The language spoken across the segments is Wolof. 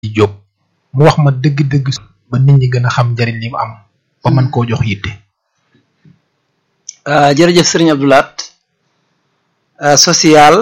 Jóob mu wax ma dëgg-dëgg ba nit ñi gën a xam njariñ li mu am ba mën koo jox yitte jërëjëf sëriñ Abdoulaat social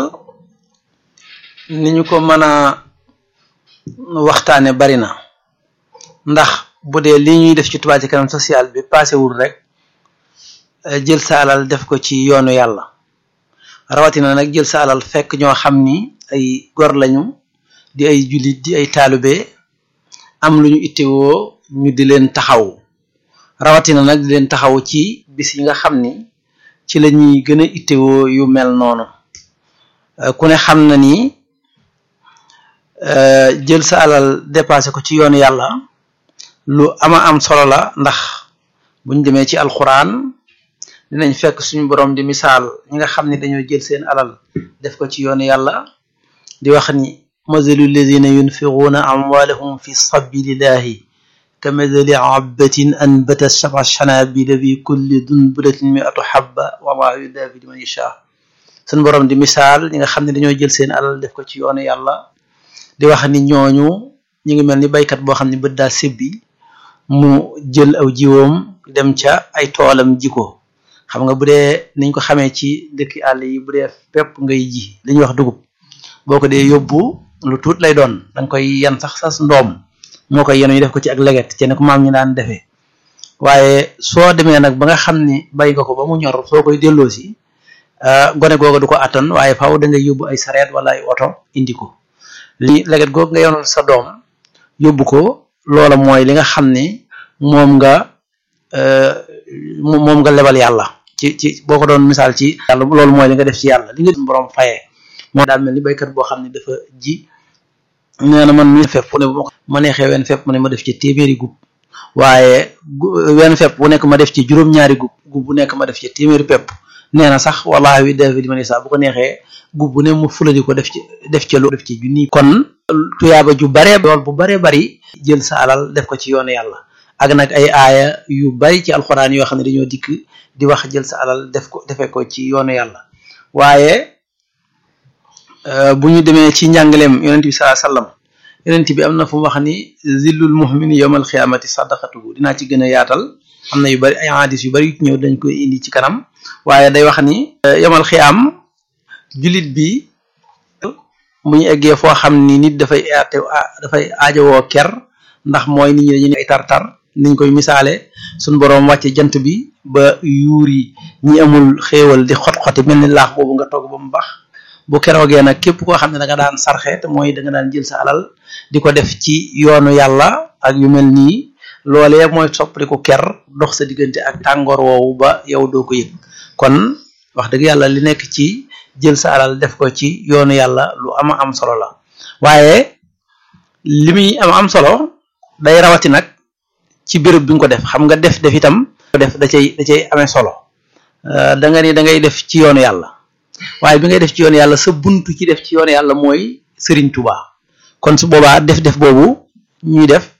ni ñu ko mën a waxtaane bari na ndax bu dee li ñuy def ci Touba Ca Kanam social bi paasewul rek jël sa alal def ko ci yoonu yàlla rawatina nag jël sa alal fekk ñoo xam ni ay gor lañu di ay jullit di ay taalibe am lu ñu ittewoo ñu di leen taxaw rawatina nag di leen taxaw ci bis yi nga xam ni ci la ñuy gën a ittewoo yu mel noonu ku ne xam na ni jël sa alal dépassé ko ci yoonu yàlla lu ama am solo la ndax buñ demee ci alxuraan dinañ fekk suñu borom di misaal ñi nga xam ne dañoo jël seen alal def ko ci yoonu yàlla di wax ni mazalu alladina yunfiquuna amwalahum fi sabilillahi ka mazali abbatin anbatat sab'a shanabila bi kulli dunbulatin mi'atu habba wallahu yudafi liman yasha suñu borom di misaal ñi nga xam ne dañoo jël seen alal def ko ci yoonu yàlla di wax ni ñooñu ñu ngi mel ni baykat boo xam ne bët daa sibbi mu jël aw jiwoom dem ca ay toolam ji ko xam nga bu dee niñ ko xamee ci dëkki àll yi bu dee pepp ngay ji li ñuy wax dugub boo ko dee yóbbu lu tuut lay doon da nga koy yan sax sas ndoom moo koy yenu ñu def ko ci ak leget ci ne ko maam ñu daan defee waaye soo demee nag ba nga xam ni bay nga ko ba mu ñor soo koy delloo si gone googu du ko attan waaye faaw da ngay yóbbu ay sareet wala ay oto indi ko li leget googu nga yonoon sa doom yóbbu ko loola mooy li nga xam ni moom nga moom nga lebal yàlla ci ci boo ko doon misaal ci yàlla loolu mooy li nga def ci yàlla li nga borom fayee moo daal mel ni baykat boo xam ne dafa ji nee na man mi fepp ne bu ma neexee wenn fepp mu ne ma def ci téeméeri gub waaye wenn fepp bu nekk ma def ci juróom-ñaari gub gub bu nekk ma def ci téeméeri pepp nee na sax wallahi wi dafi di ma ne sax bu ko neexee gub bu ne mu fuladi ko def ci def ci lu def ci junni kon tuyaaba ju baree lool bu baree bari jël sa alal def ko ci yoonu yàlla ak nag ay aaya yu bari ci alxuraan yoo xam ne dañoo dikk di wax jël sa alal def ko defee ko ci yoonu yàlla waaye bu ñu demee ci njàngaleem yonent bi sallallahu alayhi wasallam yonent bi am na fu mu wax ni zillul mu'mini yawmal xiyaamati sadaqatuhu dinaa ci gën a yaatal am na yu bari ay hadis yu bari yu ñëw dañ koy indi ci kanam waaye day wax ni yawmal xiyaam jullit bi bu ñu eggee foo xam ni nit dafay aate dafay aajowoo ker ndax mooy nit ñi dañu ay tar-tar niñ koy misaale suñ boroom wàcce jant bi ba yuur yi ñi amul xéewal di xot-xoti mel ni laax boobu nga togg ba mu baax bu keroogee nag képp koo xam ne da nga daan sarxe te mooy da nga daan jël sa alal di ko def ci yoonu yàlla ak yu mel nii loolee mooy soppali ko ker dox sa diggante ak tàngoor woowu ba yow doo ko yëg kon wax dëgg yàlla li nekk ci jël sa alal def ko ci yoonu yàlla lu ama am solo la waaye li muy am am solo day rawati nag ci béréb bi nga ko def xam nga def def itam def da cay da cay amee solo da nga ni da ngay def ci yoonu yàlla waaye bi ngay def ci yoonu yàlla sa buntu ci def ci yoonu yàlla mooy Serigne Touba kon su boobaa def def boobu ñuy def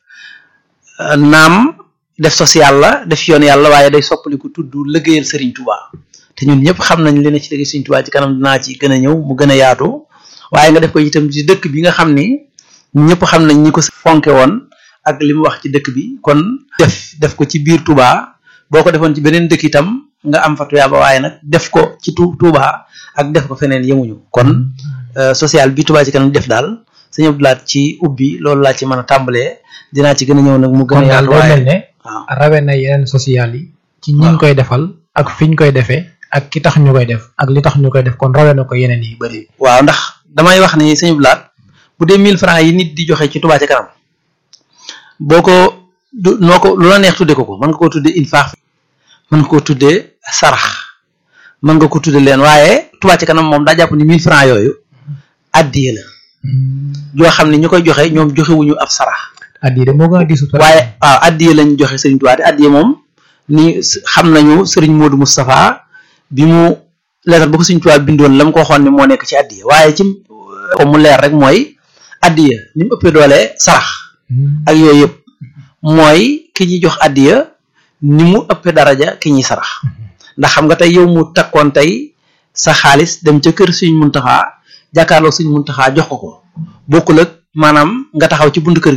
naam def social la def ci yoonu yàlla waaye day soppaliku tudd liggéeyal Serigne Touba te ñun ñëpp xam nañ li ne ci liggéey Serigne Touba ci kanam dinaa ci gën a ñëw mu gën a yaatu waaye nga def ko itam ci dëkk bi nga xam ni ñëpp xam nañ ñi ko fonke woon ak li mu wax ci dëkk bi kon def def ko ci biir Touba boo ko defoon ci beneen dëkk itam nga am fa tuyaaba waaye nag def ko ci tu Touba ak def ko feneen yemuñu kon social bi Touba ci kanam def daal sëñ Abdoulaat ci ubbi loolu laa ci mën a tàmbalee dinaa ci gën a ñëw nag mu gën a yaatu waaye mel ne waaw rawe na yeneen social yi ci ñi koy defal ak fiñ koy defee ak ki tax ñu koy def ak li tax ñu koy def kon rawe na ko yeneen yi bëri waaw ndax damay wax ni sëñ Abdoulaat bu dee 1000 francs yi nit di joxe ci Touba ci kanam boo ko du noo ko lu la neex tudde ko ko mën nga koo tudde infaax mën nga koo tuddee sarax mën nga ko tudde leen waaye Touba ci kanam moom daa jàpp ni 1000 francs yooyu addiye la yoo xam ne ñu koy joxe ñoom joxewuñu ab sarax addiye de moo gën a diisu waaye waaw addiye lañ joxe Serigne Touba te addiye moom ni xam nañu Serigne Modou Moustapha bi mu leetar ba ko Serigne Touba bindoon la mu ko waxoon ne moo nekk ci addiye waaye ci ko mu leer rek mooy addiye ni mu ëppee doole sarax ak yooyu yëpp mooy ki ñuy jox addiya ni mu ëppee daraja ki ñuy sarax ndax xam nga tey yow mu takkoon tey sa xaalis dem ca kër Sëriñ Muntaxa jàkkaarloo Sëriñ Muntaxa jox ko ko bokkul ak maanaam nga taxaw ci buntu kër